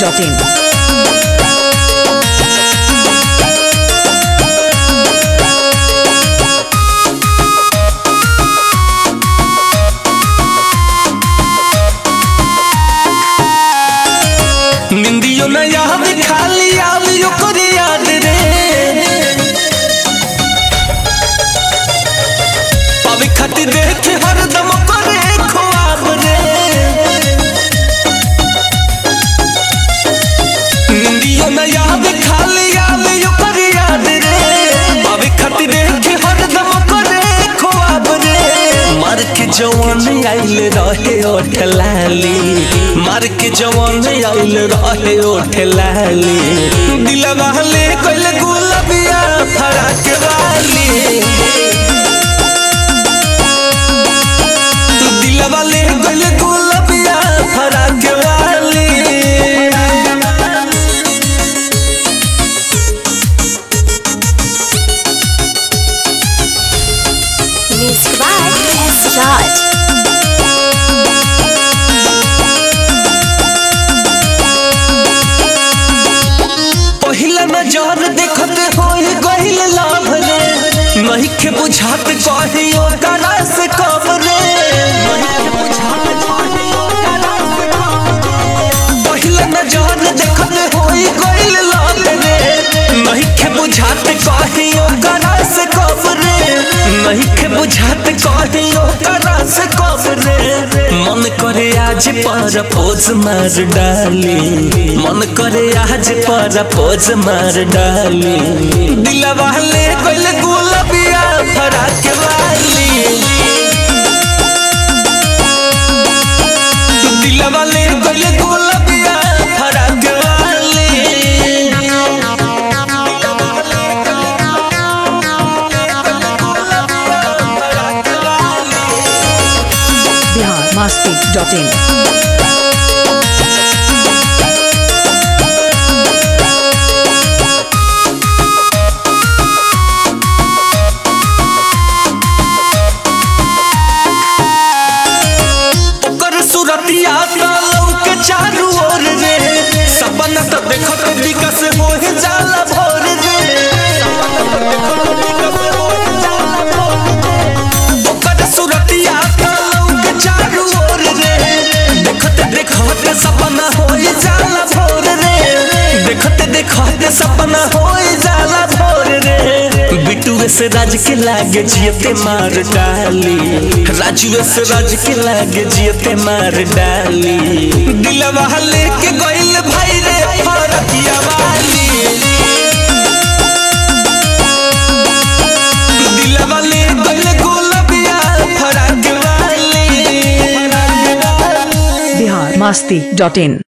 masti.in. निंदियो न याद खाली आवी ओकर याद रे पावे खातिर देख हरदम करे ख्वाब रे निंदियो न याद खाली आवी ओकर याद रे पावे खातिर देख हरदम करे ख्वाब रे मार के जवान आइल रहे ओठ लाली मार के जवान आइल रहे ओठ लाली दिलवा ले कोइल गुलबिया फराक वाली तू दिलवा ले कोइल गुलबिया फराक वाली Music by S. Raj. पहिला नजर देखत होई गहिल लाभ रे नहीं के बुझात कहियो करा से कब रे पहिला नजर देखत होई गहिल लाभ रे नहीं के बुझात कहियो करा से कब रे नहीं के बुझात कहियो करा से कब रे मन करे आज पर पोज मार डाली मन करे आज पर पोज मार डाली दिलवा ले कोइल गुलबिया फराक वाली दिलवा ले कोइल गुलबिया फराक वाली Bihar masti.in. ओकर सुरतिया तालौ के चारू ओर रे सपना त देखत विकस होए जाला भोर रे ओकर सुरतिया तालौ के चारू ओर रे देखत देखत सपना होए जाला भोर रे देखत देखत सपना होए जाला भोर रे बिटुए से राज के लागे जियते मार डाली राजुए से राज के लागे जियते मार डाली दिलवा लेके गइल भाई रे फरकिया वाली दिलवा ले गइल गुलबिया फरक वाली Bihar masti.in.